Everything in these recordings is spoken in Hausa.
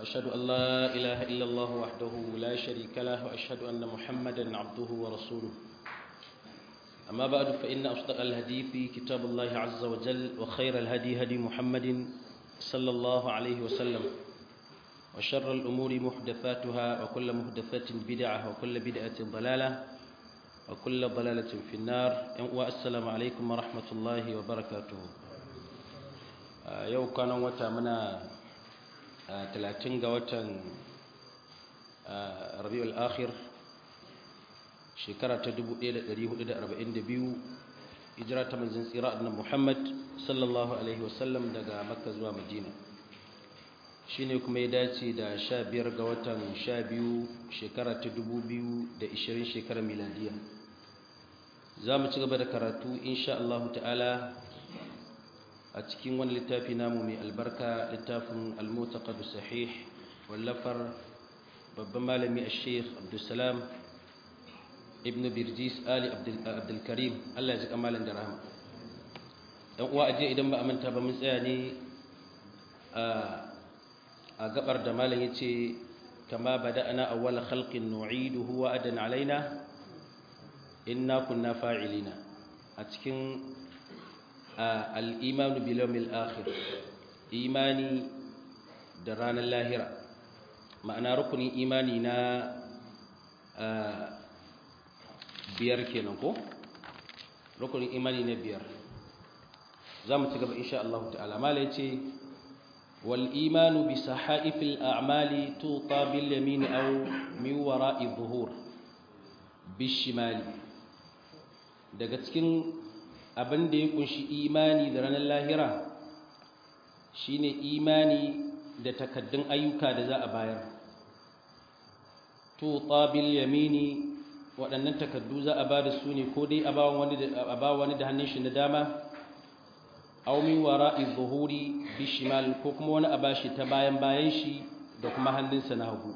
وأشهد أن لا إله إلا الله وحده لا شريك له وأشهد أن محمدا عبده ورسوله أما بعد فإن أصدق الحديث كتاب الله عز وجل وخير الهدي هدي محمد صلى الله عليه وسلم وشر الأمور محدثاتها وكل محدثة بدعة وكل بدعة ضلالة وكل ضلالة في النار والسلام عليكم ورحمة الله وبركاته yau kwanan wata muna talatin ga watan rabi'ul akhir shekara ta 1442 hijira ta manzon tsira annabi Muhammad sallallahu alaihi wasallam daga Makka zuwa Madina shine kuma ya dace da 15 ga watan 12 shekara ta 2020 shekarar miladiya za mu ci gaba da karatu insha Allah ta'ala a cikin wani littafi namu mai albarka littafin al-mutaqad sahih wallafar babban malami al-sheikh abdulsalam ibn birjis ali abdulkarim Allah ya ji kamalan da rahama dan uwa aje idan ba a manta ba mun tsaya ne a gabar da malam yace kama bada'na awwal khalqin nu'iduhu wa adan alaina inna kunna fa'ilina a cikin al'imanu bilomil akhir imani da ranar lahira ma'ana rukunin imani na biyar kenan ko rukunin imani na biyar za mu ci gaba insha Allah ta'ala mala ya ce wal imanu bi sahaifil a'mali tuta bil yamin aw min wara'i dhuhur bishimali daga cikin abin da ya kunshi imani da ranar lahira shine imani da takaddun ayyuka da za a bayar to tabil yamini waɗannan takaddu za a ba da su ne ko dai a ba wani da hannun shi na dama aw min wara'i zuhuri bishimal ko kuma wani a bashi ta bayan bayan shi da kuma hannunsa na hagu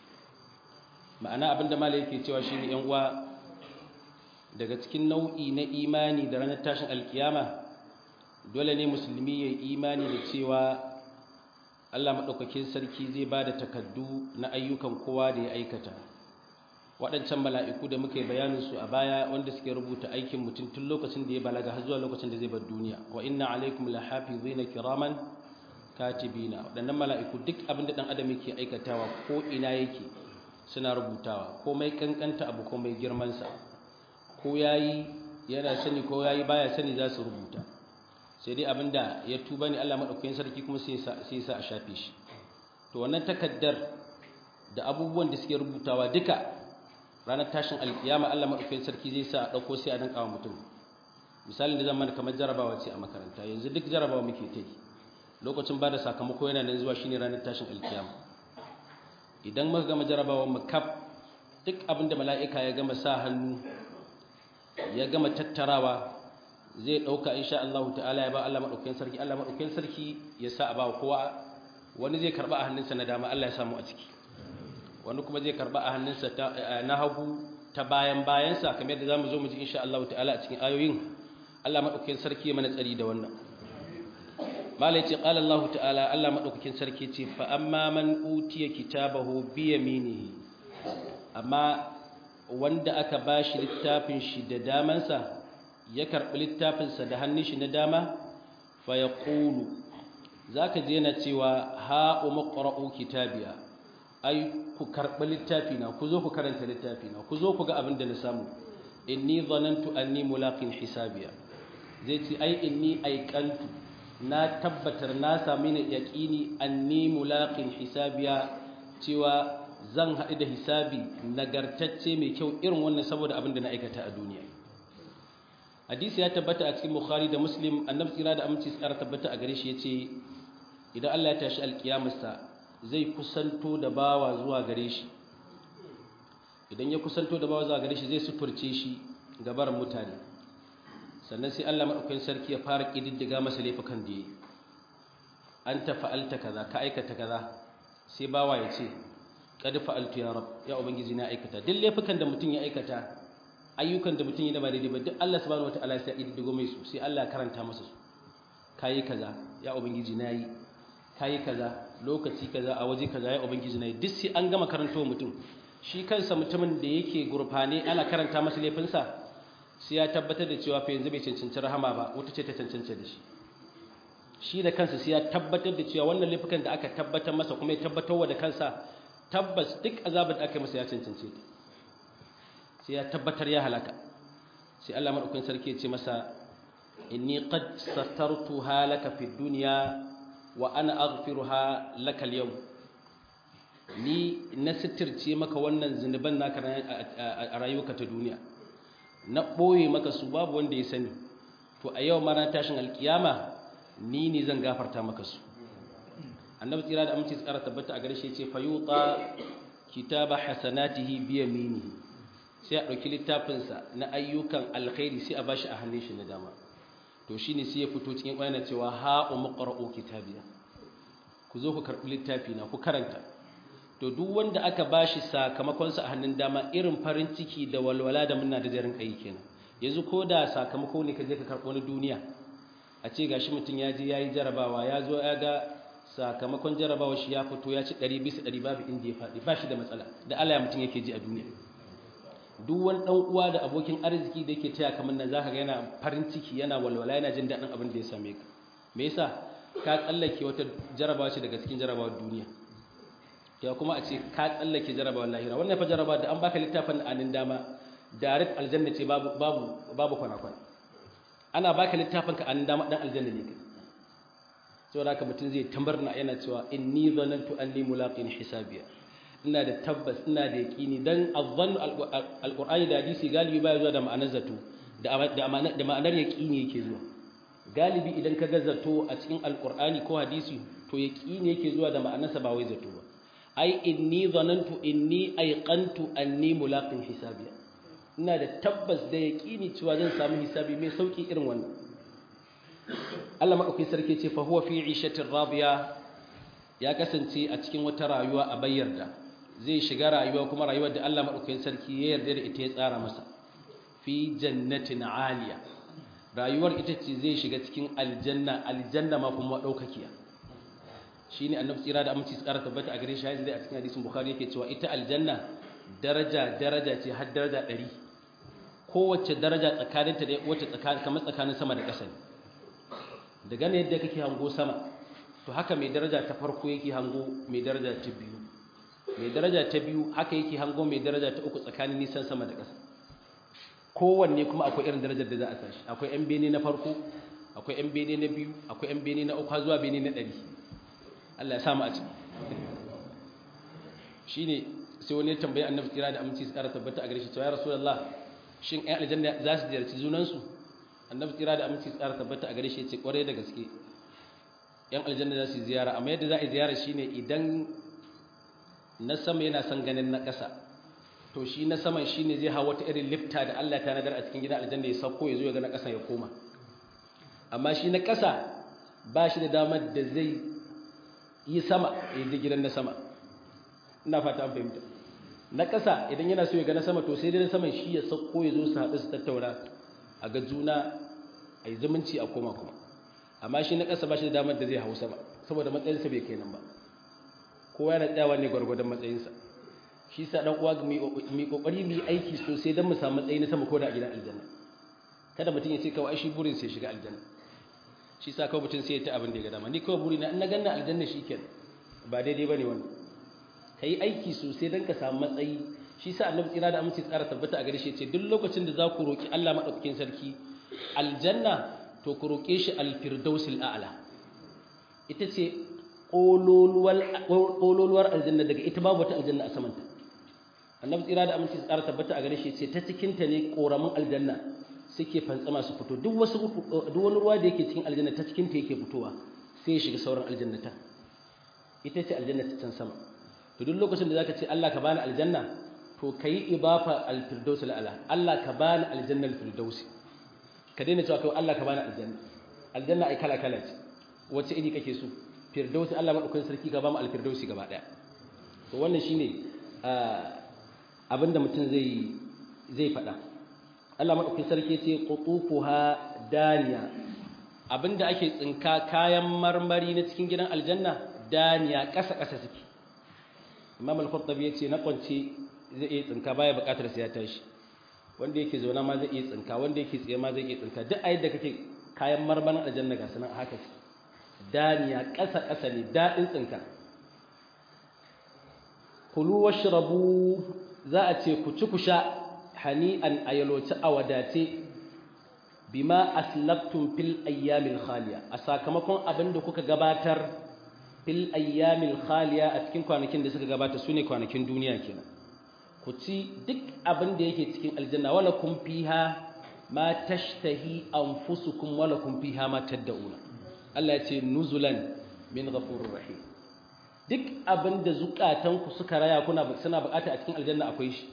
ma'ana abin da malai yake cewa shine yan uwa daga cikin nau'i na imani da ranar tashin alkiyama dole ne musulmi ya imani da cewa Allah maɗaukakin sarki zai ba da takaddu na ayyukan kowa da ya aikata waɗancan mala'iku da muka yi bayaninsu a baya wanda suke rubuta aikin mutum tun lokacin da ya balaga har zuwa lokacin da zai bar duniya wa inna alaikum la hafizina kiraman katibina waɗannan mala'iku duk abin da ɗan adam yake aikatawa ko ina yake suna rubutawa komai kankanta abu komai girmansa ko yayi yana sani ko yayi baya sani za su rubuta sai dai abinda ya tuba ne Allah madaukakin sarki kuma sai sai sa a shafe shi to wannan takaddar da abubuwan da suke rubutawa duka ranar tashin alkiyama Allah madaukakin sarki zai sa a dauko sai a danka wa mutum misalin da zan mana kamar jarabawa ce a makaranta yanzu duk jarabawa muke ta yi lokacin ba da sakamako yana nan zuwa shine ranar tashin alkiyama idan muka gama jarabawa mu kaf duk abinda mala'ika ya gama sa hannu ya gama tattarawa zai dauka insha Allah ta'ala ya ba Allah madaukakin sarki Allah madaukakin sarki ya sa a ba kowa wani zai karba a hannunsa na dama Allah ya samu a ciki wani kuma zai karba a hannunsa na hagu ta bayan bayansa kamar yadda zamu zo mu ji insha Allah ta'ala a cikin ayoyin Allah madaukakin sarki ya mana tsari da wannan malai ce qala Allah ta'ala Allah madaukakin sarki ce fa amma man utiya kitabahu bi yaminihi amma wanda aka ba shi littafin shi da damansa ya karɓi littafinsa da hannun shi na dama fa ya ƙulu za ka je na cewa ha'u maƙwara'u kitabiya ai ku karɓi littafina ku zo ku karanta littafina ku zo ku ga abin da na samu inni zanantu anni mulaqin hisabiya zai ce ai inni aikantu na tabbatar na sami ni yaqini anni mulaqin hisabiya cewa zan haɗu da hisabi nagartacce mai kyau irin wannan saboda abin da na aikata a duniya hadisi ya tabbata a cikin bukhari da muslim annabi tsira da aminci tsara tabbata a gare shi yace idan Allah ya tashi alkiyamarsa zai kusanto da bawa zuwa gare shi idan ya kusanto da bawa zuwa gare shi zai sufurce shi gabar mutane sannan sai Allah madaukakin sarki ya fara kididdiga masa laifukan da yayi anta fa'alta kaza ka aikata kaza sai bawa ya ce kad fa'altu ya rab ya ubangiji na aikata duk laifukan da mutum ya aikata ayyukan da mutum ya da ba daidai ba duk Allah subhanahu wataala sai ya digo mai su sai Allah ya karanta masa su kayi kaza ya ubangiji nayi kayi kaza lokaci kaza a waje kaza ya ubangiji na duk sai an gama karanto mutum shi kansa mutumin da yake gurfane ana karanta masa laifinsa sai ya tabbatar da cewa fa yanzu bai cancanci rahama ba wata ce ta cancanta da shi shi da kansa sai ya tabbatar da cewa wannan laifukan da aka tabbatar masa kuma ya tabbatar da kansa tabbas duk azabar da aka masa ya cancance ta sai ya tabbatar ya halaka sai Allah madaukakin sarki ya ce masa inni qad sattartuha laka fid dunya wa ana aghfiruha laka al-yawm ni na sitirce maka wannan zinuban naka a rayuwarka ta duniya na boye maka su babu wanda ya sani to a yau ma tashin alkiyama ni ne zan gafarta maka su annabi tsira da amince tsara tabbata a gare shi yace fayuta kitaba hasanatihi bi yaminihi sai a dauki littafin sa na ayyukan alkhairi sai a bashi a hannun shi na dama to shine sai ya fito cikin bayana cewa ha umqra'u kitabiya ku zo ku karbi littafi na ku karanta to duk wanda aka bashi sakamakon sa a hannun dama irin farin ciki da walwala da muna da jarin kai kenan yanzu ko da sakamako ne ka je ka karbo na duniya a ce gashi mutum ya je ya yi jarabawa ya zo ya ga sakamakon jarabawa shi ya fito ya ci ɗari bisa ɗari babu inda ya faɗi ba shi da matsala da Allah ya mutum yake ji a duniya duk wani ɗan uwa da abokin arziki da yake taya kamar nan zaka ga yana farin ciki yana walwala yana jin daɗin abin da ya same ka me yasa ka tsallake wata jarabawa ce daga cikin jarabawar duniya ya kuma a ce ka tsallake jarabawar lahira wannan fa jarabawa da an baka littafin anin dama direct aljanna ce babu babu babu kwana-kwana ana baka littafin ka an dama dan aljanna ne kai saboda haka mutum zai tambarna yana cewa inni zanantu anni mulaqin hisabiya ina da tabbas ina da yaqini dan azzannu alqur'ani da hadisi galibi baya zuwa da ma'anar zato da ma'anar yaqini yake zuwa galibi idan ka ga zato a cikin alqur'ani ko hadisi to yaqini yake zuwa da ma'anarsa ba wai zato ba ai inni zanantu inni aiqantu anni mulaqin hisabiya ina da tabbas da yaƙini cewa zan samu hisabi mai sauƙi irin wannan Allah maɗauki sarki ce fa huwa fi ishatin radiya ya kasance a cikin wata rayuwa a bayyar da zai shiga rayuwa kuma rayuwar da Allah maɗauki sarki ya yarda da ita ya tsara masa fi jannatin aliya rayuwar ita ce zai shiga cikin aljanna aljanna ma kuma ɗaukakiya shine annabi tsira da aminci tsara tabbata a gare shi hadisi a cikin hadisin bukhari yake cewa ita aljanna daraja daraja ce har daraja ɗari kowace daraja tsakaninta da wacce tsakanin kamar tsakanin sama da ƙasa ne daga ne yadda kake hango sama to haka mai daraja ta farko yake hango mai daraja ta biyu mai daraja ta biyu haka yake hango mai daraja ta uku tsakanin nisan sama da ƙasa kowanne kuma akwai irin darajar da za a sashi akwai yan bene na farko akwai yan bene na biyu akwai yan bene na uku har zuwa bene na ɗari Allah ya samu a ciki shine sai wani ya tambayi annabi tsira da aminci tsara tabbata a gare shi cewa ya rasulullah shin ai aljanna za su ziyarci junansu annabi tsira da aminci tsara tabbata a gare shi ya ce kwarai da gaske yan aljanna za su ziyara amma yadda za a yi ziyara shine idan na sama yana son ganin na ƙasa to shi na saman shine zai hawa wata irin lifta da Allah ta nadar a cikin gidan aljanna ya sauko ya zo ya ga na ƙasa ya koma amma shi na ƙasa ba shi da damar da zai yi sama ya je gidan na sama ina fata an fahimta na ƙasa idan yana so ya ga na sama to sai dai na saman shi ya sauko ya zo su haɗu su tattauna a ga juna a yi zumunci a koma kuma amma shi na ƙasa ba shi da damar da zai hau sama saboda matsayinsa bai kai nan ba kowa yana tsayawa ne gwargwadon matsayinsa shi sa dan uwa mai kokari mu yi aiki sosai don mu samu matsayi na sama ko da a gidan aljanna kada mutum ya ce kawai shi burin sai shiga aljanna shi sa kawai mutum sai ya ta abin da ya ga dama ni kawai burina in na ganna aljanna shikenan ba daidai bane wannan kai aiki sosai don ka samu matsayi shi sa annabi tsira da aminci tsara tabbata a gare shi ce duk lokacin da za ku roki Allah madaukakin sarki aljanna to ku roke shi alfirdausil a'la ita ce ƙololuwar aljanna daga ita babu wata aljanna a samanta annabi tsira da aminci tsara tabbata a gare shi ce ta cikinta ne ƙoramin aljanna suke fantsama su fito duk wasu duk wani ruwa da yake cikin aljanna ta cikinta yake fitowa sai ya shiga sauran aljannata ita ce aljanna ta can sama to duk lokacin da zaka ce Allah ka bani aljanna to kai ibafa alfirdaus ala Allah ka bani aljanna alfirdaus ka daina cewa kai Allah ka bani aljanna aljanna ai kala kala ce wacce iri kake so firdausi Allah madaukakin sarki ka ba mu alfirdausi gaba daya to wannan shine abinda mutum zai zai faɗa Allah madaukakin sarki ce qutufuha daniya abinda ake tsinka kayan marmari na cikin gidan aljanna daniya ƙasa ƙasa suke imam al-qurtubi yace na kwance zai iya tsinka baya buƙatar sai ya tashi wanda yake zauna ma zai iya tsinka wanda yake tsaye ma zai iya tsinka duk a yadda kake kayan marmarin aljanna ga sanan haka su daniya ƙasa ƙasa ne daɗin tsinka kulu washrabu za a ce ku ci ku sha hani'an ayaloci a wadace bima aslaftum fil ayyamil khaliya a sakamakon abin da kuka gabatar fil ayyamil khaliya a cikin kwanakin da suka gabata sune kwanakin duniya kenan ku ci duk abin da yake cikin aljanna wala kun fiha ma tashtahi anfusukum wala kun fiha ma tad'una Allah ya ce nuzulan min ghafurur rahim duk abin da zukatanku suka raya kuna suna bukata a cikin aljanna akwai shi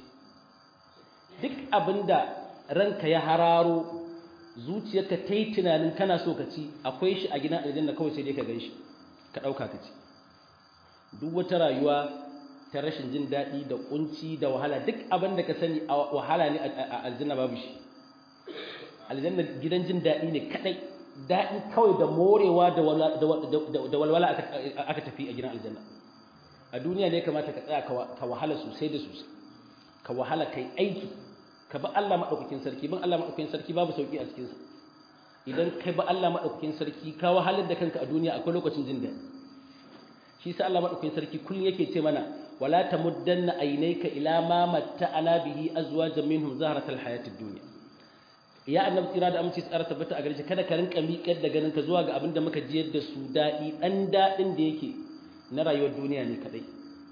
duk abin da ranka ya hararo zuciyarka ta yi tunanin kana so ka ci akwai shi a gidan aljanna kawai sai dai ka gan shi ka ɗauka ka ci duk wata rayuwa ta rashin jin daɗi da ƙunci da wahala duk abin da ka sani a wahala ne a aljanna babu shi aljanna gidan jin daɗi ne kaɗai daɗi kawai da morewa da walwala aka tafi a gidan aljanna a duniya ne kamata ka tsaya ka wahala sosai da sosai ka wahala kai aiki ka ba Allah maɗaukakin sarki bin Allah maɗaukakin sarki babu sauƙi a cikinsa idan kai ba Allah maɗaukakin sarki ka wahalar da kanka a duniya akwai lokacin jin daɗi shi sa Allah maɗaukakin sarki kullum yake ce mana wala tamuddanna aynayka ila ma matta'ana bihi azwajan minhum zahratal hayatid dunya ya annabi tsira da aminci tsara tabbata a gare shi kada ka rinka miƙar da ganin ka zuwa ga abin da muka jiyar da su daɗi ɗan daɗin da yake na rayuwar duniya ne kaɗai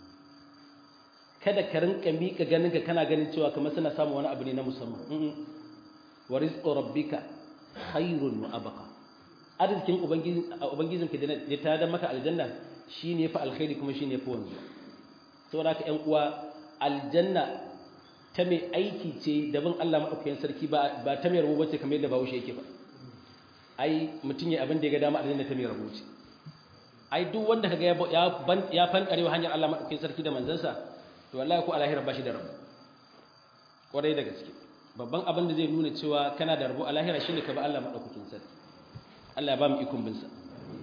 kada ka rinka miƙa ganin ka kana ganin cewa kamar suna samun wani abu ne na musamman wa rizqu rabbika khairun wa abqa arzikin ubangijin ka da ta da maka aljanna shine fa alkhairi kuma shine fa wanzu saboda haka ƴan uwa aljanna ta mai aiki ce da bin Allah madaukakin sarki ba ba ta mai rabo bace kamar yadda Bahaushe yake ba ai mutum ya abin da ya ga dama aljanna ta mai rabo ce ai duk wanda kaga ya ya fankarewa hanyar Allah madaukakin sarki da manzansa to wallahi ko alahira ba shi da rabo kwarai da gaske babban abin da zai nuna cewa kana da rabo alahira shine ka ba Allah madaukakin sarki Allah ya ba mu ikon bin sa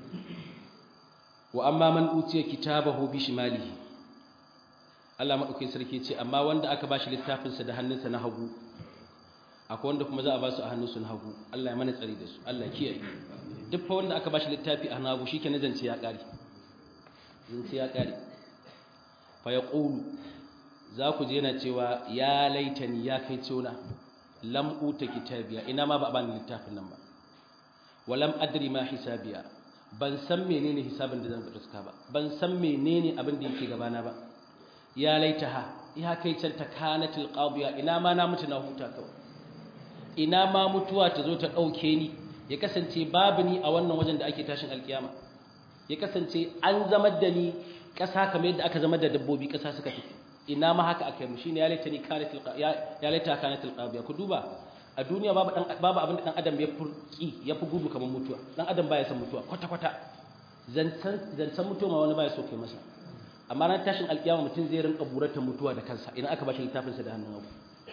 wa amma man utiya kitabahu bi shimalihi Allah madaukakin sarki ce amma wanda aka bashi littafin sa da hannunsa na hagu akwai wanda kuma za a ba su a hannunsu na hagu Allah ya mana tsari da su Allah ya kiyaye duk fa wanda aka bashi littafi a nagu shikenan zance ya kare zance ya kare fa yaqulu za ku je yana cewa ya laitani ya kai cewa lam uta kitabiya ina ma ba a bani littafin nan ba walam adri ma hisabiya ban san menene hisabin da zan fuska ba ban san menene abin da yake gabana ba ya laitaha ya kai can ta kanatil qadiya ina ma na mutu na huta kawai ina ma mutuwa ta zo ta dauke ni ya kasance babu ni a wannan wajen da ake tashin alkiyama ya kasance an zama da ni ƙasa kamar yadda aka zama da dabbobi ƙasa suka tafi ina ma haka aka yi mu shine ya laita ni kanatil ya laita kanatil qadiya ku duba a duniya babu dan babu abin da dan adam ya furki ya fi gudu kamar mutuwa dan adam baya son mutuwa kwata kwata zancan zancan mutuwa ma wani baya so kai masa amma ran tashin alkiyama mutum zai rinka burata mutuwa da kansa idan aka bashi littafin sa da hannun hagu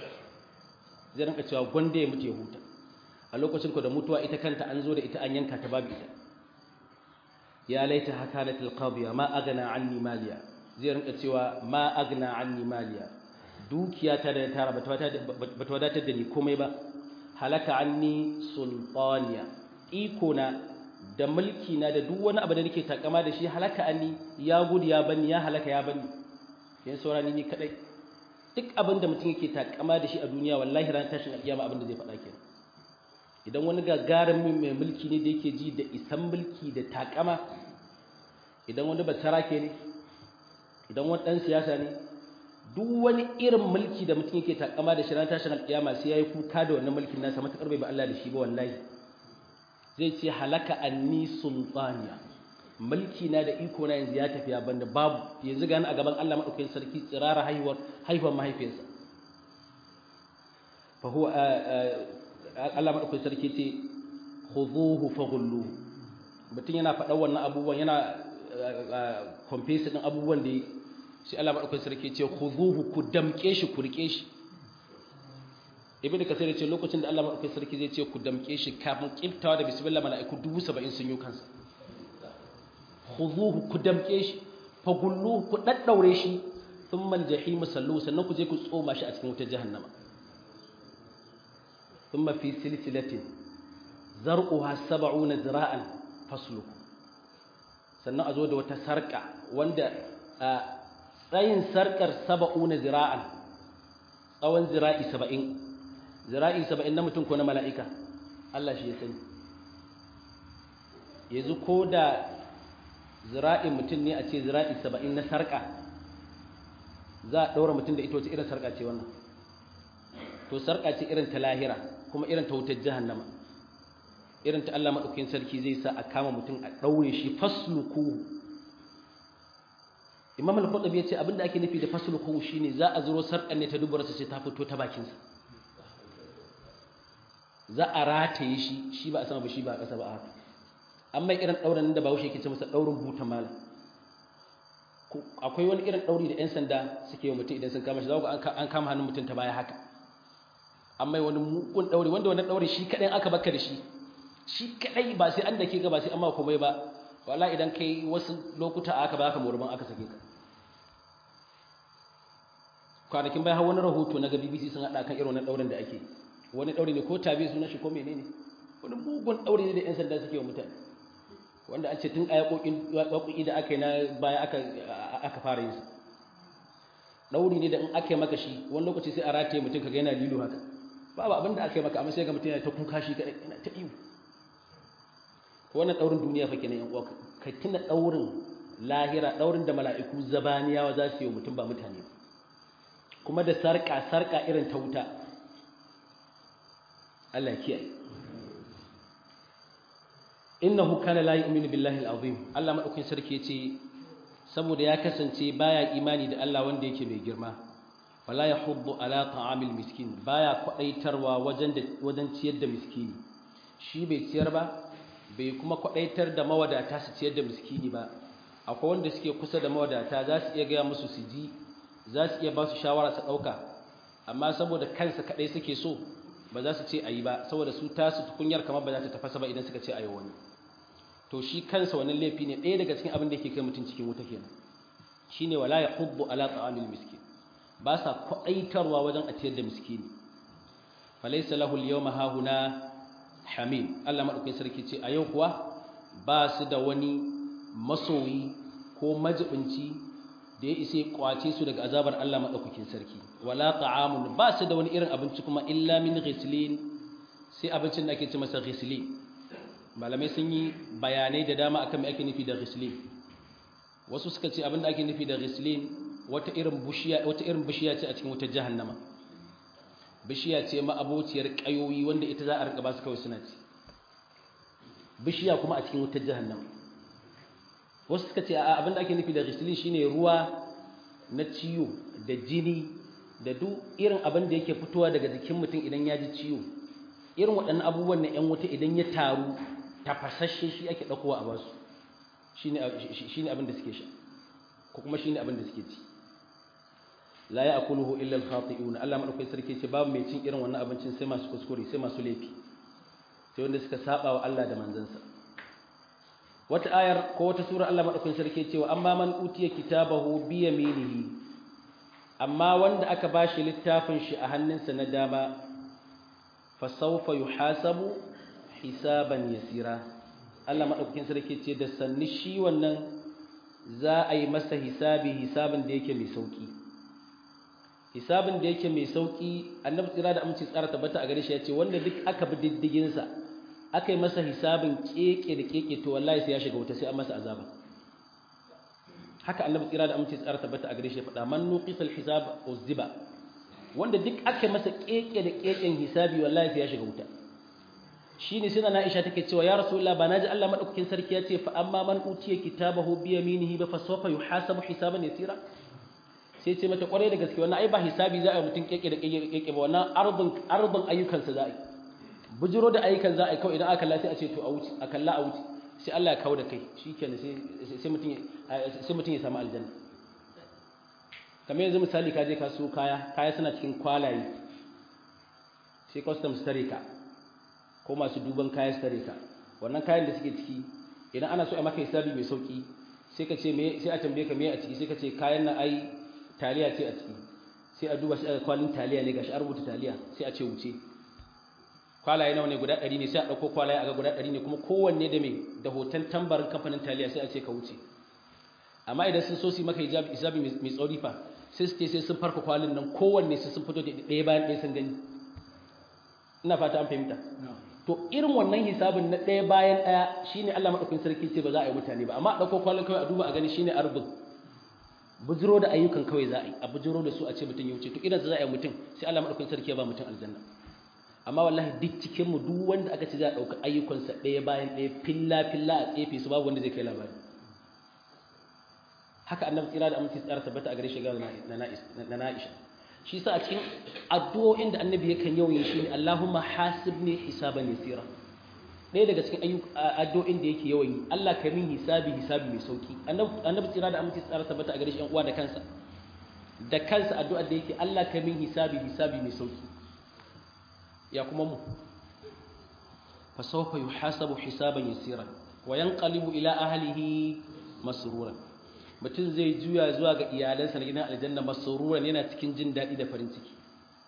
zai rinka cewa gwanda ya mutu ya huta a lokacin ko da mutuwa ita kanta an zo da ita an yanka ta babu ita ya laita hakanatil qadiya ma agana anni maliya zai rinka cewa ma agna anni maliya dukiya ta da tara bata wadatar da ni komai ba halaka anni sultaniya iko na da mulki na da duk wani abu da nake takama da shi halaka anni ya gudu ya bani ya halaka ya bani yan saurani ni kadai duk abin da mutum yake takama da shi a duniya wallahi ran tashin alkiyama abin da zai faɗa kenan idan wani gagarumin mai mulki ne da yake ji da isan mulki da takama idan wani basarake ne idan wani ɗan siyasa ne duk wani irin mulki da mutum yake takama da shi ran tashin alƙiyama sai yayi kuka da wannan mulkin nasa matakar bai ba Allah da shi ba wallahi zai ce halaka anni sultaniya mulki na da iko na yanzu ya tafi ya banda babu yanzu gani a gaban Allah madaukakin sarki tsirara haihuwar haihuwar mahaifiyarsa fa huwa Allah madaukakin sarki ce khudhuhu faghulluhu mutum yana faɗa wannan abubuwan yana confess din abubuwan da sai Allah madaukakin sarki ce khudhuhu ku damke shi ku rike shi ibn kasir ce lokacin da Allah madaukakin sarki zai ce ku damke shi kafin kiftawa da bismillah mala'iku 70 sun yi kansa khuzuhu ku damke shi fa gulluhu ku daddaure shi thumma al-jahim sallu sannan ku je ku tsoma shi a cikin wutar jahannama thumma fi silsilatin zar'uha 70 zira'an fasluku sannan a zo da wata sarka wanda a tsayin sarkar 70 zira'an tsawon zira'i 70 zira'i 70 na mutum ko na mala'ika Allah shi ya sani yanzu ko da zira'in mutum ne a ce zira'i 70 na sarka za a ɗaura mutum da ita wace irin sarka ce wannan to sarka ce irin ta lahira kuma irin ta wutar jahannama irin ta Allah maɗaukakin sarki zai sa a kama mutum a ɗaure shi fasluku imam al-qurtubi yace abinda ake nufi da fasluku shine za a zuro sarkan ne ta dubarsa sai ta fito ta bakin sa za a rataye shi shi ba a sama ba shi ba a ƙasa ba haka amma irin ɗaurin da Bahaushe yake ce masa ɗaurin buta mala akwai wani irin ɗauri da 'yan sanda suke yi mutum idan sun kama shi za ku an kama hannun mutum ta baya haka amma wani mugun ɗauri wanda wani ɗauri shi kaɗai aka baka da shi shi kaɗai ba sai an da ke ga ba sai an ma komai ba wala idan kai wasu lokuta aka baka morban aka sake ka kwanakin bayan wani rahoto na ga BBC sun haɗa kan irin wannan ɗaurin da ake wani ɗauri ne ko tabi sunan shi ko menene wani mugun ɗauri ne da 'yan sanda suke wa mutane wanda an ce tun a yaƙoƙi da aka yi na baya aka fara yin su ɗauri ne da in aka yi maka shi wani lokaci sai a rataye mutum ka ga yana lilo haka babu abin da aka yi maka amma sai ga mutum yana ta kuka shi kaɗai yana ta iyo wannan ɗaurin duniya fa kenan yan uwa ka tuna ɗaurin lahira ɗaurin da mala'iku zabaniyawa za su yi wa mutum ba mutane ba kuma da sarƙa sarƙa irin ta wuta Allah ya kiyaye innahu kana la yu'minu billahi al-azim Allah madaukakin sarki yace saboda ya kasance baya imani da Allah wanda yake mai girma wala yahuddu ala ta'amil miskin baya kwadaitarwa wajen da wajen ciyar da miskini shi bai ciyar ba bai kuma kwadaitar da mawadata su ciyar da miskini ba akwai wanda suke kusa da mawadata za su iya gaya musu su ji za su iya ba su shawara su dauka amma saboda kansa kadai suke so ba za su ce ayi ba saboda su tasu tukunyar kamar ba za ta tafasa ba idan suka ce ayi wani to shi kansa wannan laifi ne ɗaya daga cikin abin da yake kai mutum cikin wuta kenan shine wala yahubbu ala ta'amil miskin ba sa kwaɗaitarwa wajen a ciyar da miskini falaysa lahu al-yawma hahuna hamim Allah madaukakin sarki ce a yau kuwa ba su da wani masoyi ko majibinci da ya isa kwace su daga azabar Allah madaukakin sarki wala ta'amun ba su da wani irin abinci kuma illa min ghislin sai abincin da ake ce masa ghislin malamai sun yi bayanai da dama akan me ake nufi da ghislin wasu suka ce abinda ake nufi da ghislin wata irin bishiya wata irin bishiya ce a cikin wutar jahannama bishiya ce ma abociyar kayoyi wanda ita za a rika ba su kawai suna ci bishiya kuma a cikin wutar jahannama wasu suka ce a abinda ake nufi da ghislin shine ruwa na ciwo da jini da duk irin abin da yake fitowa daga jikin mutum idan ya ji ciwo irin waɗannan abubuwan na 'yan wuta idan ya taru tafasasshe shi ake ɗaukowa a basu shi ne abin da suke sha ko kuma shi ne abin da suke ci la ya akuluhu illa al-khati'un Allah madaukai sarki ce babu mai cin irin wannan abincin sai masu kuskure sai masu laifi sai wanda suka saba wa Allah da manzansa wata ayar ko wata sura Allah madaukai sarki ce wa amma man utiya kitabahu bi yaminihi amma wanda aka bashi littafin shi a hannunsa na dama fa sawfa yuhasabu hisaban yasira Allah madaukakin sarki ce da sanni shi wannan za a yi masa hisabi hisabin da yake mai sauki hisabin da yake mai sauki annabi tsira da amince tsara tabbata a gare shi ya ce wanda duk aka bi diddigin sa aka yi masa hisabin keke da keke to wallahi sai ya shiga wuta sai an masa azaba haka annabi tsira da amince tsara tabbata a gare shi ya faɗa man nuqisal hisab uzziba wanda duk aka masa keke da keken hisabi wallahi sai ya shiga wuta shine sai na Aisha take cewa ya Rasulullah ba naji Allah madaukakin sarki ya ce fa amma man utiya kitabahu bi yaminihi ba fa sawfa yuhasabu hisaban yasira sai ce mata kwarai da gaske wannan ai ba hisabi za a yi mutum keke da keke ba wannan ardun ardun ayyukan sa za a yi bujiro da ayyukan za a yi kawai idan aka kalla sai a ce to a wuce a kalla a wuce sai Allah ya kawo da kai shikenan sai sai mutum sai mutum ya samu aljanna kamar yanzu misali ka je ka so kaya kaya suna cikin kwalaye sai customs tare ka ko masu duban kaya su tare ka wannan kayan da suke ciki idan ana so a maka hisabi mai sauki sai ka ce me sai a tambaye ka me a ciki sai ka ce kayan nan ai taliya ce a ciki sai a duba shi a kwalin taliya ne gashi a rubuta taliya sai a ce wuce kwalaye nawa ne guda ɗari ne sai a ɗauko kwalaye a ga guda ɗari ne kuma kowanne da me da hoton tambarin kamfanin taliya sai a ce ka wuce amma idan sun so su maka hijabi hisabi mai tsauri fa sai su ce sai sun farka kwalin nan kowanne sai sun fito da ɗaya bayan ɗaya sun gani ina fata an fahimta to irin wannan hisabin na ɗaya bayan ɗaya shine Allah madaukakin sarki ce ba za a yi mutane ba amma a ɗauko kwalin kawai a duba a gani shine arbin bujiro da ayyukan kawai za a yi a bujiro da su a ce mutum ya wuce to idan za a yi mutum sai Allah madaukakin sarki ya ba mutum aljanna amma wallahi duk cikin mu duk wanda aka ce za a ɗauka ayyukansa ɗaya bayan ɗaya filla filla a tsefe su babu wanda zai kai labari haka annabi tsira da aminci tsara tabbata a gare shi ga na na'isha shi sa a cikin addu'o'in da annabi yakan yawan yi shi ne Allahumma hasibni hisaban yasira ɗaya daga cikin addu'o'in da yake yawan yi Allah ka min hisabi hisabi mai sauki annabi tsira da aminci tsara tabbata a gare shi uwa da kansa da kansa addu'a da yake Allah ka min hisabi hisabi mai sauki ya kuma mu fa sawfa yuhasabu hisaban yasira wa yanqalibu ila ahlihi masruran mutum zai juya zuwa ga iyalansa na gidan aljanna masruran yana cikin jin daɗi da farin ciki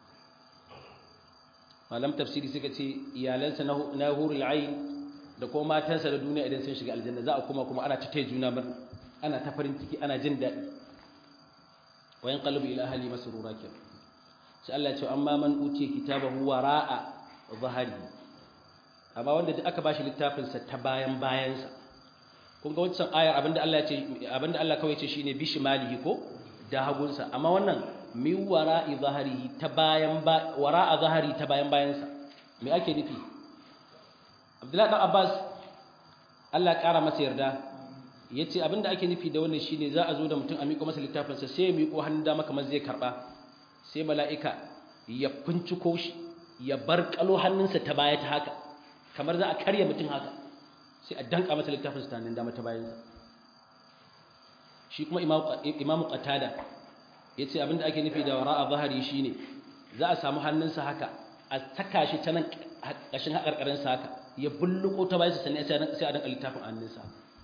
malam tafsiri suka ce iyalansa na hurul ayn da kuma matansa da duniya idan sun shiga aljanna za a kuma kuma ana ta taya juna murna ana ta farin ciki ana jin daɗi wa yanqalibu ila ahli masrura ke sai Allah ya ce amma man utiya kitabahu wara'a zahari amma wanda duk aka bashi littafin sa ta bayan bayansa kun ga wancan ayar abinda Allah ya ce abinda Allah kawai ce shine bishimalihi ko da hagunsa amma wannan mi wara'i zaharihi ta bayan ba wara'a zahari ta bayan bayansa me ake nufi Abdullahi dan Abbas Allah ya kara masa yarda yace abinda ake nufi da wannan shine za a zo da mutum a miƙo masa littafin sa sai ya miƙo hannun dama kamar zai karba sai mala'ika ya finciko shi ya bar kalo hannunsa ta baya ta haka kamar za a karya mutum haka sai a danka masa littafin sa nan dama ta bayansa shi kuma imamu qatada yace abinda ake nufi da wara'a zahari shine za a samu hannunsa haka a saka shi ta nan kashin hakarkarin sa haka ya bulluko ta bayansa sannan sai a danka littafin hannunsa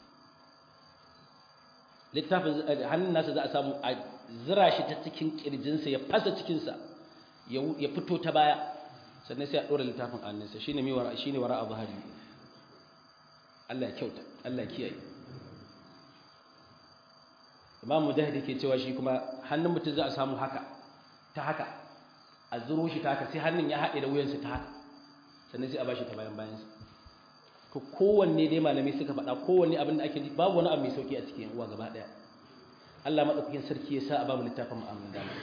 littafin hannun nasa za a samu a zira shi ta cikin kirjinsa ya fasa cikinsa ya fito ta baya sannan sai a ɗora littafin hannunsa shine mai wara shine wara'a zahari Allah ya kyauta Allah ya kiyaye Imam Mujahid yake cewa shi kuma hannun mutum za a samu haka ta haka a zuro shi ta haka sai hannun ya haɗe da wuyansa ta haka sannan sai a bashi ta bayan bayansa to kowanne dai malamai suka faɗa kowanne abin da ake ji babu wani abu mai sauki a cikin uwa gaba ɗaya Allah madaukakin sarki ya sa a babu littafin mu'amalan dama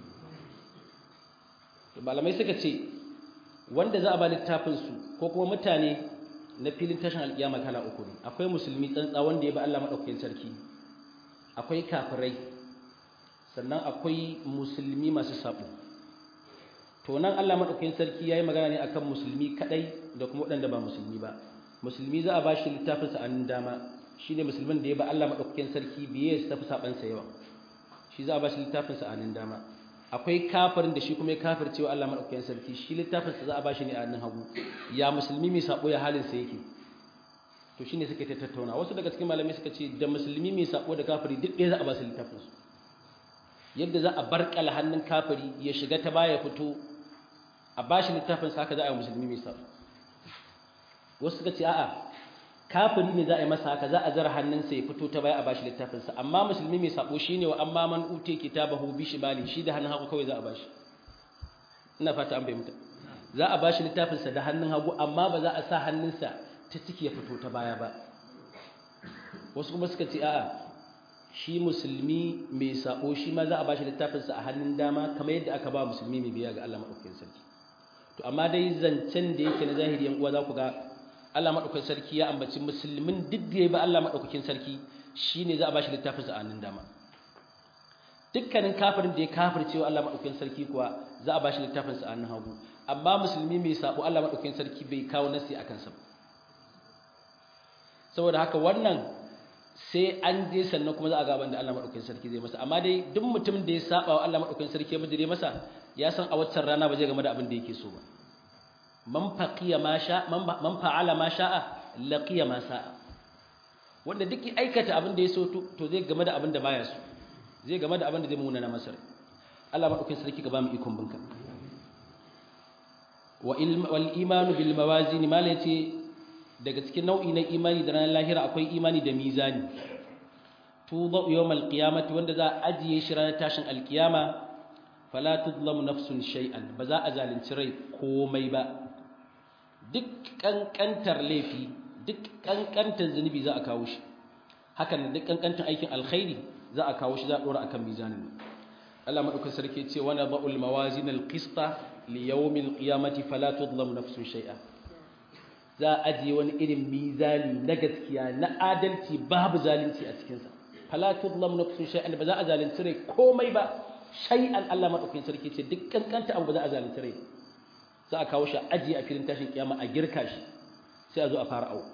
to malamai suka ce wanda za a ba littafin su ko kuma mutane na filin tashin alƙiyama kala uku ne akwai musulmi tsantsa wanda ya ba Allah madaukakin sarki akwai kafirai sannan akwai musulmi masu sabo to nan Allah madaukakin sarki yayi magana ne akan musulmi kadai da kuma waɗanda ba musulmi ba musulmi za a ba shi littafin sa an dama shine musulmin da ya ba Allah madaukakin sarki biye su tafi saban sa yawa shi za a ba shi littafin sa an dama akwai kafirin da shi kuma ya kafircewa Allah madaukakin sarki shi littafin sa za a ba shi ne a hannun hagu ya musulmi mai sabo ya halin sa yake to shine suke ta tattauna wasu daga cikin malamai suka ce da musulmi mai sabo da kafiri duk ɗaya za a ba su littafin su yadda za a barkala hannun kafiri ya shiga ta baya fito a ba shi littafin sa haka za a yi musulmi mai sabo wasu suka ce a'a kafiri ne za a yi masa haka za a zara hannunsa ya fito ta baya a ba shi littafin sa amma musulmi mai sabo shine wa amma man ute kitabahu bi shimali shi da hannun hagu kawai za a ba shi ina fata an fahimta za a ba shi littafin sa da hannun hagu amma ba za a sa hannunsa ta ciki ya fito ta baya ba wasu kuma suka ce a'a shi musulmi mai sabo shi ma za a bashi littafinsa a hannun dama kamar yadda aka ba musulmi mai biya ga Allah madaukakin sarki to amma dai zancen da yake na zahiri yan uwa za ku ga Allah madaukakin sarki ya ambaci musulmin duk da ya ba Allah madaukakin sarki shine za a bashi littafinsa a hannun dama dukkanin kafirin da ya kafircewa Allah madaukakin sarki kuwa za a bashi littafinsa a hannun hagu amma musulmi mai sabo Allah madaukakin sarki bai kawo nasi akan sa ba saboda haka wannan sai an je sannan kuma za a gaban da Allah madaukakin sarki zai masa amma dai duk mutum da ya saba wa Allah madaukakin sarki ya bijire masa ya san a waccan rana ba zai game da abin da yake so ba man faqiya ma sha man fa'ala ma sha'a laqiya ma sa'a wanda duk ya aikata abin da ya so to zai game da abin da baya so zai game da abin da zai muna na masar Allah madaukakin sarki ka ba mu ikon binka wal imanu bil mawazin mala yace daga cikin nau'i na imani da ranar lahira akwai imani da mizani tuba yawmal qiyamati wanda za a ajiye shi ranar tashin alkiyama fala tudlamu nafsun shay'an ba za a zalunci rai komai ba duk kankantar laifi duk kankantar zunubi za a kawo shi hakan duk kankantar aikin alkhairi za a kawo shi za a dora akan mizanin Allah madaukakin sarki ce wa nadhul mawazin alqista li yawmil qiyamati fala tudlamu nafsun shay'an za a ajiye wani irin mizani na gaskiya na adalci babu zalunci a cikinsa fala tudlam nafsun shay'an ba za a zalunci rai komai ba shay'an Allah madaukakin sarki ce duk kankanta abu ba za a zalunci rai za a kawo shi ajiye a filin tashin kiyama a girka shi sai a zo a fara au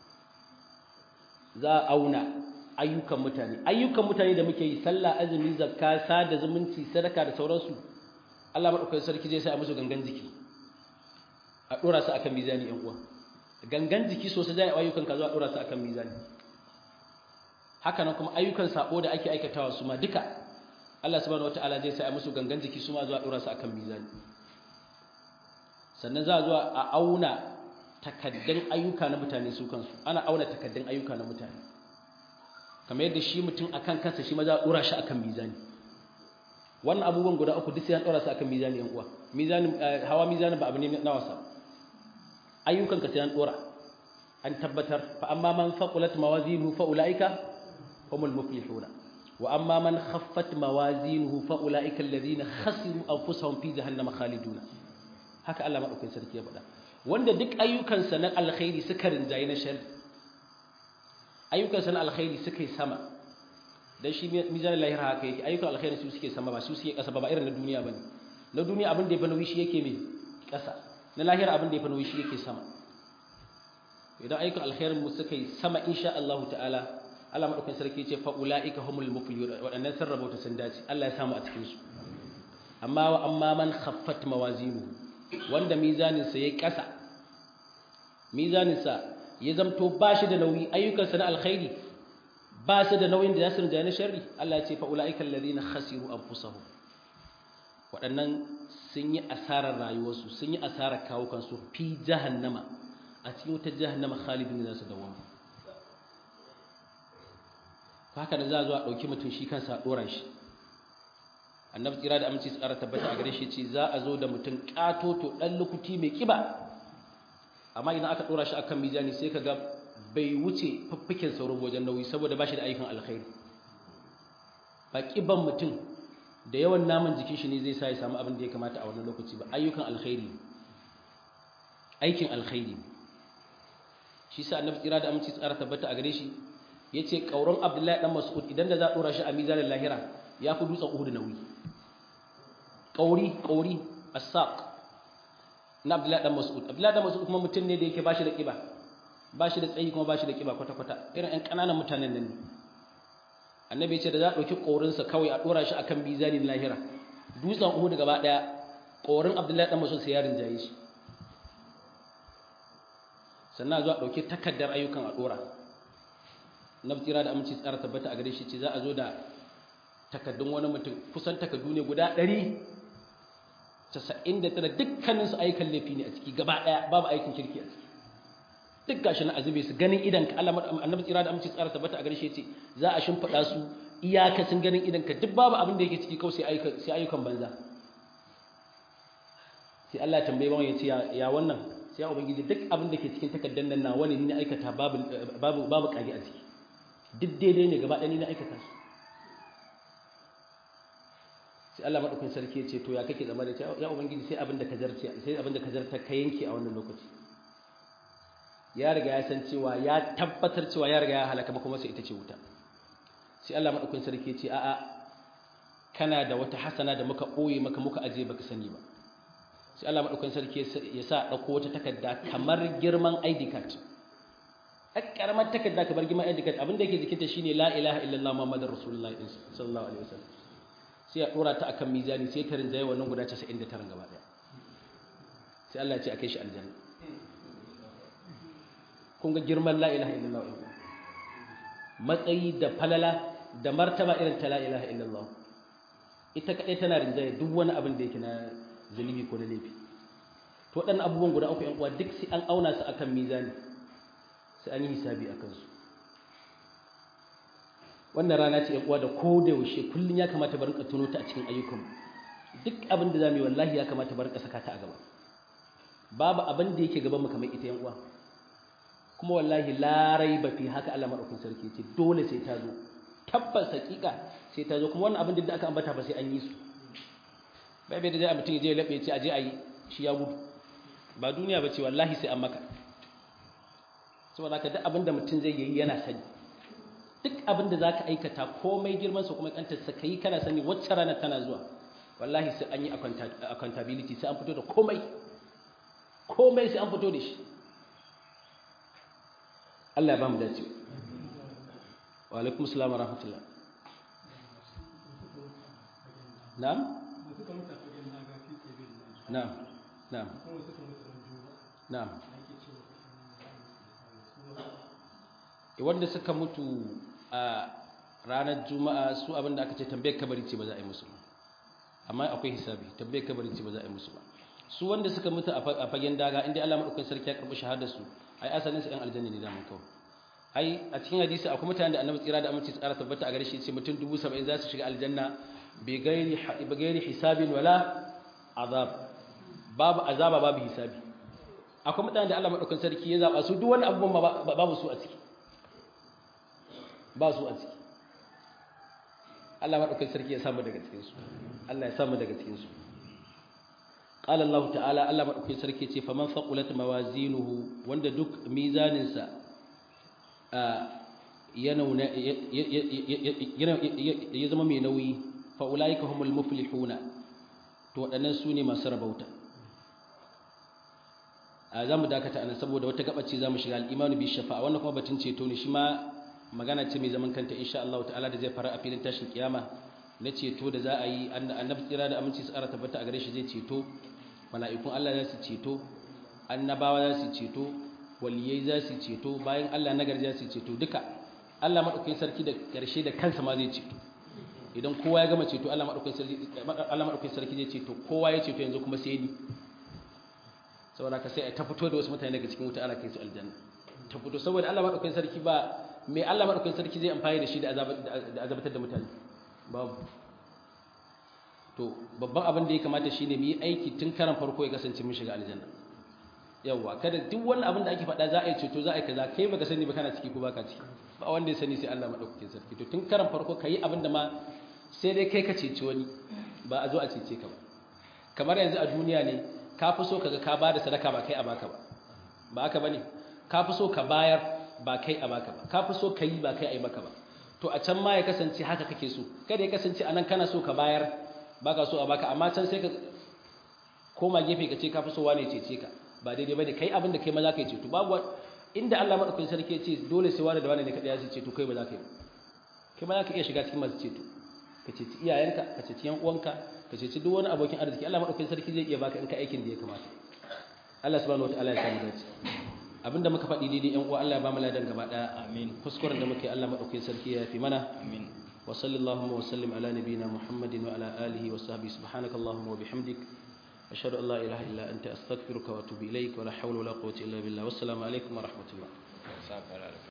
za a auna ayyukan mutane ayyukan mutane da muke yi sallah azumi zakka sada zumunci sadaka da sauransu Allah madaukakin sarki zai sa a musu gangan jiki a dora su akan mizani yan uwa gangan jiki sosai zai ayyukan ka zuwa dora su akan mizani haka nan kuma ayyukan sabo da ake aikatawa su ma duka Allah subhanahu wataala zai sa musu gangan jiki su ma zuwa dora su akan mizani sannan za a zuwa a auna takaddan ayyuka na mutane su kansu ana auna takaddan ayyuka na mutane kamar yadda shi mutum akan kansa shi ma za a dora shi akan mizani wannan abubuwan guda uku duk sai an dora su akan mizani yan uwa mizanin hawa mizanin ba abu ne na wasa ayyukan ka sai an dora an tabbatar fa amma man faqulat mawazinuhu fa ulaika humul muflihun wa amma man khaffat mawazinuhu fa ulaika alladhina khasiru anfusahum fi jahannama khaliduna haka Allah madaukakin sarki ya faɗa wanda duk ayyukan sa na alkhairi suka rinjaye na shar ayyukan sa na alkhairi suka yi sama dan shi mizanin lahira haka yake ayyukan alkhairi su suke sama ba su suke kasa ba ba irin na duniya bane na duniya abin da ya bana shi yake me kasa na lahira abin da ya fano shi yake sama idan ayyukan alkhairin mu suka yi sama insha Allah ta'ala Allah madaukakin sarki ce fa ulaika humul muflihun wadannan sun rabauta sun dace Allah ya samu a cikin su amma wa amma man khaffat mawazinu wanda mizanin sa yayi kasa mizanin sa ya zamto bashi da nauyi ayyukan sa na alkhairi ba su da nauyin da za su rinja na sharri Allah ya ce fa ulaika alladhina khasiru anfusahum waɗannan sun yi asarar rayuwarsu sun yi asarar kawukansu fi jahannama a cikin wata jahannama khalidin za su dawama haka da za a zo a ɗauki mutum shi kansa a ɗora shi annabi tsira da aminci tsara tabbata a gare shi ce za a zo da mutum ƙatoto ɗan lukuti mai ƙiba amma idan aka ɗora shi a kan mizani sai ka ga bai wuce faffiken sauran wajen nauyi saboda ba shi da ayyukan alkhairi ba ƙiban mutum da yawan naman jikin shi ne zai sa ya samu abin da ya kamata a wannan lokaci ba ayyukan alkhairi aikin alkhairi shi sa annabi tsira da aminci tsara tabbata a gare shi yace kauron abdullahi dan mas'ud idan da za a dora shi a mizanin lahira ya fi dutsen uhud nauyi kauri kauri as-saq na abdullahi dan mas'ud abdullahi dan mas'ud kuma mutum ne da yake bashi da kiba bashi da tsayi kuma bashi da kiba kwata kwata irin ɗan ƙananan mutanen nan ne annabi ce da za a ɗauki ƙorinsa kawai a ɗora shi a kan bizanin lahira dutsen uhudu gaba ɗaya ƙorin abdullahi ɗan masu sai ya rinjaye shi sannan zuwa ɗauki takardar ayyukan a ɗora na tsira da aminci tsara tabbata a gare shi ce za a zo da takardun wani mutum kusan takardu ne guda ɗari casa'in da tara dukkaninsu ayyukan laifi ne a ciki gaba ɗaya babu aikin kirki a ciki duk gashi na azube su ganin idan ka Allah annabi tsira da aminci tsara tabbata a gare shi ce za a shimfida su iyakacin ganin idan ka duk babu abin da yake ciki kawai sai ayyukan sai ayyukan banza sai Allah ya tambaye bawan ya ce ya wannan sai ya ubangiji duk abin da ke cikin takaddan nan nawa ne ni na aikata babu babu babu kage a ciki duk daidai ne gaba ɗaya ni na aikata su sai Allah madaukakin sarki ya ce to ya kake zama da ya ubangiji sai abin da ka zarce sai abin da ka zarta ka yanke a wannan lokaci ya riga ya san cewa ya tabbatar cewa ya riga ya halaka maka masa ita ce wuta sai Allah madaukakin sarki ya ce a'a kana da wata hasana da muka boye maka muka aje baka sani ba sai Allah madaukakin sarki ya sa dauko wata takarda kamar girman ID card karamar takarda kamar girman ID card abinda yake jikinta shine la ilaha illallah muhammadur rasulullah sallallahu alaihi wasallam sai ya dora ta akan mizani sai ta rinjaye wannan guda 99 gaba daya sai Allah ya ce akai shi aljanna kun ga girman la ilaha illallah matsayi da falala da martaba irin ta la ilaha illallah ita kadai tana rinjaye duk wani abin da yake na zunubi ko na laifi to waɗannan abubuwan guda uku yan uwa duk sai an auna su akan mizani sai an yi hisabi akan su wannan rana ce yan uwa da ko da yaushe kullun ya kamata bar tuno ta a cikin ayyukan duk abin da zamu yi wallahi ya kamata bar saka ta a gaba babu abin da yake gaban mu kamar ita yan uwa kuma wallahi larai ba fi haka Allah madaukakin sarki ce dole sai ta zo tabbas hakika sai ta zo kuma wannan abin da aka ambata ba sai an yi su bai bai da zai mutum ya je ya labe ce aje ayi shi ya gudu ba duniya ba ce wallahi sai an maka saboda haka duk abin da mutum zai yi yana sani duk abin da zaka aikata komai girman sa kuma kantar sa kai kana sani wacce rana tana zuwa wallahi sai an yi accountability sai an fito da komai komai sai an fito da shi Allah ya ba mu dace wa alaikum assalam wa rahmatullah na'am na'am na'am na'am wanda suka mutu a ranar juma'a su abinda aka ce tambayar kabari ce ba za a yi musu amma akwai hisabi tambayar kabari ce ba za a yi musu ba su wanda suka mutu a fagen daga inda Allah madaukakin sarki ya karbi shahadar su ai asalin su ɗan aljanna ne zaman kawai ai a cikin hadisi akwai mutanen da annabi tsira da aminci tsara tabbata a gare shi ce mutum 70 za su shiga aljanna bi gairi bi gairi hisabin wala azab babu azaba babu hisabi akwai mutanen da Allah madaukakin sarki ya zaba su duk wani abubuwan babu su a ciki ba su a ciki Allah madaukakin sarki ya samu daga cikin su Allah ya samu daga cikin su قال الله تعالى الله مدaukakin sarki ce faman faqulat mawazinuhu wanda duk mizaninsa ya zama mai nauyi fa ulaika humul muflihuna to waɗannan su ne masu rabauta a za mu dakata anan saboda wata gabace za mu shiga al'imanu bi shafa'a wannan kuma batun ceto ne shi ma magana ce mai zaman kanta insha Allah ta'ala da zai fara a filin tashin kiyama na ceto da za a yi annabi tsira da aminci tsara tabbata a gare shi zai ceto mala'ikun Allah za su ceto annabawa za su ceto waliyai za su ceto bayan Allah nagari za su ceto duka Allah madaukakin sarki da karshe da kansa ma zai ceto idan kowa ya gama ceto Allah madaukakin sarki Allah madaukakin sarki zai ceto kowa ya ceto yanzu kuma sai ni saboda ka sai ta fito da wasu mutane daga cikin wuta ana kai su aljanna ta fito saboda Allah madaukakin sarki ba me Allah madaukakin sarki zai amfani da shi da azabatar da mutane babu to babban abin da ya kamata shine mu yi aiki tun karan farko ya kasance mun shiga aljanna yawa kada duk wani abin da ake faɗa za a yi ceto za a yi kaza kai baka sani ba kana ciki ko baka ciki ba wanda ya sani sai Allah madaukakin sarki to tun karan farko kai abin da ma sai dai kai ka ceci wani ba a zo a cece ka ba kamar yanzu a duniya ne ka fi so kaga ka ba da sadaka ba kai a baka ba ba haka bane ka fi so ka bayar ba kai a baka ba ka fi so ka yi ba kai a yi maka ba to a can ma ya kasance haka kake so kada ya kasance anan kana so ka bayar baka so a baka amma can sai ka koma gefe ka ce ka fi so wane cece ka ba daidai bane kai abin da kai ma za ka yi ceto babu inda Allah madaukakin sarki ya ce dole sai wani da wani ne kada ya ce ceto kai ba za ka yi kai ma za ka iya shiga cikin masu ceto ka ceci iyayenka ka ceci yan uwanka ka ceci duk wani abokin arziki Allah madaukakin sarki zai iya baka in ka aikin da ya kamata Allah subhanahu wataala ya samu dace abinda muka faɗi daidai yan uwa Allah ya ba mu ladan gaba daya amin kuskuren da muke Allah madaukakin sarki ya fi mana amin wa sallallahu wa sallim ala nabiyyina muhammadin wa ala alihi wa sahbihi subhanakallahumma wa bihamdik ashhadu an la ilaha illa anta astaghfiruka wa atubu ilaik wa la hawla wa la quwwata illa billah wassalamu alaikum wa rahmatullah